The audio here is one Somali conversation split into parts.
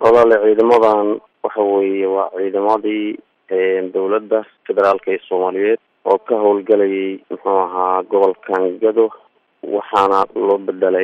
walaale ciidamadan waxa weeye waa ciidamadii dowladda federaalka ee soomaaliyeed oo ka howlgelayay muxuu ahaa gobolkan gado waxaana loo bedelay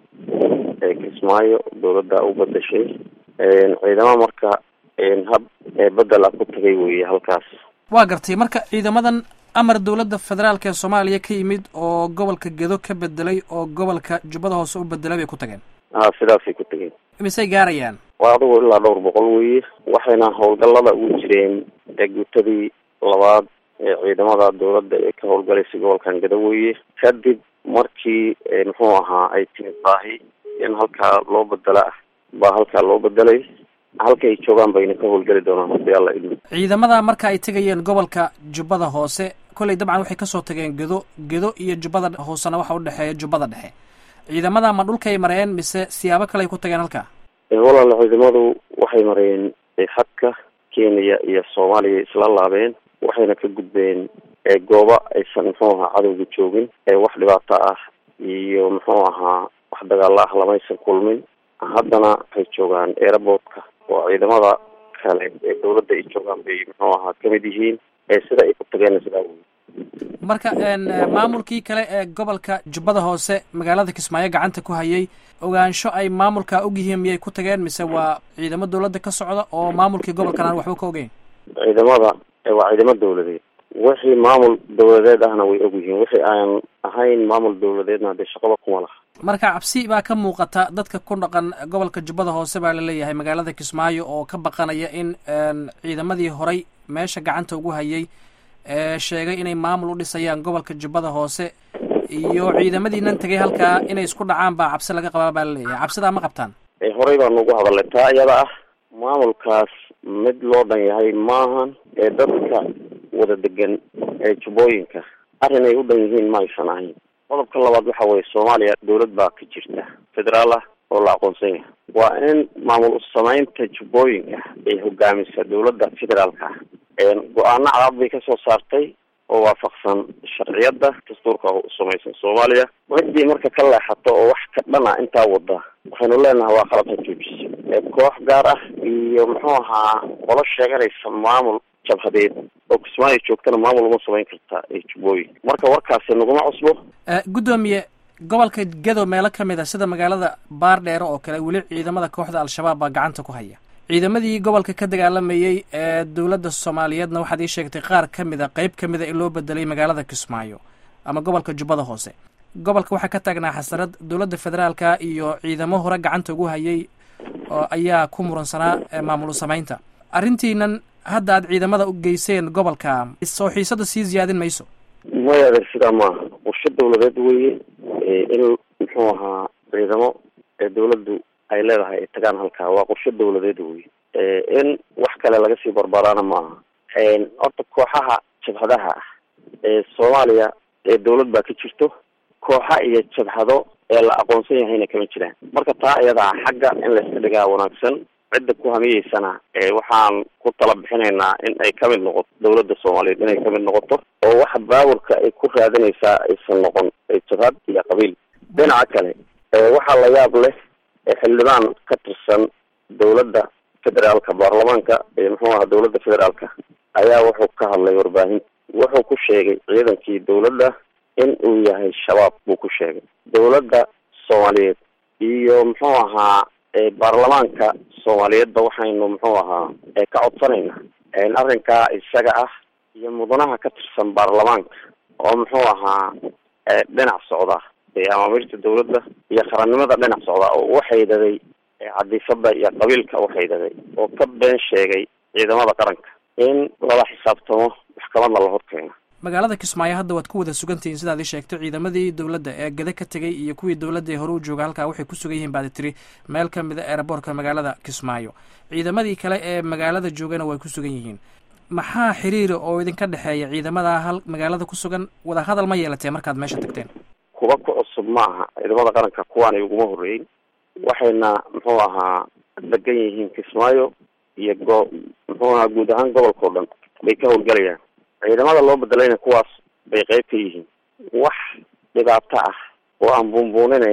kismaayo dowladda u bedeshay ciidamo marka hab bedel ah ku tagay weye halkaas waa gartay marka ciidamadan amar dowladda federaalk ee soomaaliya ka yimid oo gobolka gedo ka bedelay oo gobolka jubbada hoose u bedelay bay ku tageen a sidaasay ku tageen misay gaarayaan waa adigu ilaa dhowr boqol weye waxayna howlgallada ugu jireen guutadii labaad ee ciidamada dowladda ee ka howlgalaysay gobolkan gado weye kadib markii muxuu ahaa ay timid baahi in halkaa loo bedela ah baa halkaa loo bedelay halka ay joogaan bayna ka howlgeli doonaan hadii alla idmo ciidamada marka ay tegayeen gobolka jubbada hoose kolley dabcan waxay kasoo tageen gedo gedo iyo jubbada hoosena waxa udhexeeya jubbada dhexe ciidamada ma dhulkay mareen mise siyaabo kale ay ku tageen halkaa walaala ciidamadu waxay mareen xadka kenya iyo soomaaliya isla laabeen waxayna ka gudbeen gooba aysan muxuu ahaa cadowga joogin wax dhibaato ah iyo muxuu ahaa wax dagaalo ah lamaysan kulmin haddana waxay joogaan airportka oo ciidamada kale ee dowladda ay joogaan bay muxuu ahaa kamid yihiin sida ay ku tageen sidaa wey marka maamulkii kale ee gobolka jubbada hoose magaalada kismaayo gacanta ku hayay ogaansho ay maamulka og yihiin miyay ku tageen mise waa ciidamo dowladda ka socda oo maamulkii gobolkan aan waxba ka ogeyn ciidamada waa ciidamo dowladeed wixii maamul dowladeed ahna way og yihiin wixii aan ahayn maamul dowladeedna hadee shaqaba kuma laha marka cabsi baa ka muuqata dadka ku dhaqan gobolka jubbada hoose baa laleeyahay magaalada kismaayo oo ka baqanaya in ciidamadii horay meesha gacanta ugu hayay sheegay inay maamul u dhisayaan gobolka jubbada hoose iyo ciidamadiinan tegay halkaa inay isku dhacaan baa cabsi laga qabaa baa laleeyahay cabsidaa ma qabtaan horey baanu ugu hadalnay taa iyada ah maamulkaas mid loo dhan yahay maahan ee dadka wada degan ee jubbooyinka arrin ay u dhan yihiin ma aysan ahayn qodobka labaad waxa weye soomaaliya dowlad baa ka jirta federaal ah oo la aqoonsan yahay waa in maamul samaynta jubbooyinka ay hogaamisa dowladda federaalka ah go-aano cadaad bay kasoo saartay oo waafaqsan sharciyadda dastuurka samaysan soomaaliya ciddii marka ka leexato oo wax ka dhana intaa wada waxaynu leenahay waa qalabka joojisa koox gaar ah iyo muxuu ahaa qolo sheeganaysa maamul jabhadeed oo kismaayo joogtana maamul uma samayn kartaa ee jubbooyin marka warkaasi naguma cusbo guddoomiye gobolka gedo meelo ka mid a sida magaalada baardheere oo kale weli ciidamada kooxda al-shabaab baa gacanta ku haya ciidamadii gobolka ka dagaalamayey ee dowladda soomaaliyeedna waxaad ii sheegtay qaar ka mid a qeyb ka mid a in loo bedelay magaalada kismaayo ama gobolka jubbada hoose gobolka waxaa ka taagnaa xasarad dowladda federaalka iyo ciidamo hore gacanta ugu hayay oo ayaa ku muransanaa maamul samaynta arrintiinan hadda aad ciidamada u geyseen gobolka soo xiisada sii ziyaadin mayso maya adeer sidaa maaha qorshe dowladeed weye in muxuu ahaa ciidamo ee dowladdu ay leedahay ay tagaan halkaa waa qorshe dowladeed wey in wax kale laga sii barbaraana maaha horta kooxaha jabhadaha ah ee soomaaliya ee dowlad baa ka jirto kooxa iyo jabhado ee la aqoonsan yahayna kama jiraan marka taa iyadaa xagga in la iska dhigaa wanaagsan cidda ku hamiyeysana waxaan ku tala bixinaynaa in ay kamid noqoto dowladda soomaaliyeed inay kamid noqoto oo waxa baaburka ay ku raadinaysaa aysan noqon jabhad iyo qabiil dhinaca kale waxaa la yaab leh xildhibaan ka tirsan dowladda federaalka baarlamaanka muxuu aha dowladda federaalka ayaa wuxuu ka hadlay warbaahinta wuxuu ku sheegay ciidankii dowladda in uu yahay shabaab buu ku sheegay dowladda soomaaliyeed iyo muxuu ahaa baarlamaanka soomaaliyeedba waxaynu muxuu ahaa ka codsanayna arrinkaa isaga ah iyo mudanaha ka tirsan baarlamaanka oo muxuu ahaa dhinac socda amaamirta dowladda iyo qarannimada dhinac socda oo u xaydaday cadifada iyo qabiilka u xaydaday oo ka been sheegay ciidamada qaranka in lala xisaabtamo maxkamadna la horkeeno magaalada kismaayo hadda waad ku wada sugantihiin sidaad ii sheegtay ciidamadii dowladda ee gada ka tegay iyo kuwii dowladda ee hore u jooga halkaa waxay ku sugan yihiin baad tiri meel ka mid a eeraboortka magaalada kismaayo ciidamadii kale ee magaalada joogana way ku sugan yihiin maxaa xiriira oo idinka dhexeeya ciidamada hal magaalada ku sugan wada hadal ma yeelatee markaad meesha tagteen kuba ku cusub ma aha ciidamada qaranka kuwaanay uguma horreyn waxayna muxuu ahaa degan yihiin kismaayo iyo go muxuu ahaa guud ahaan gobolka o dhan bay ka howlgalayaan ciidamada loo bedelayna kuwaas bay qeyb ka yihiin wax dhibaato ah oo aan buunbuuninayno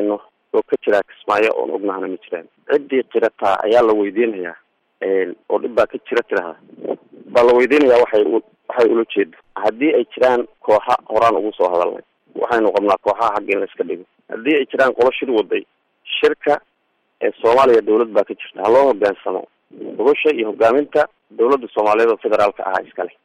oo ka jiraa kismaayo oon ognahana ma jiraan ciddii qirataa ayaa la weydiinayaa oo dhib baa ka jira tiraha baa la weydiinayaa waxay waxay ula jeedo haddii ay jiraan kooxa horaan ugu soo hadalnay waxaynu qabnaa kooxaha xagga in la iska dhigo haddii ay jiraan qolo shir waday shirka ee soomaaliya dawlad baa ka jirta ha loo hogaansamo gobasha iyo hogaaminta dawladda soomaaliyeed oo federaalka ahaa iskale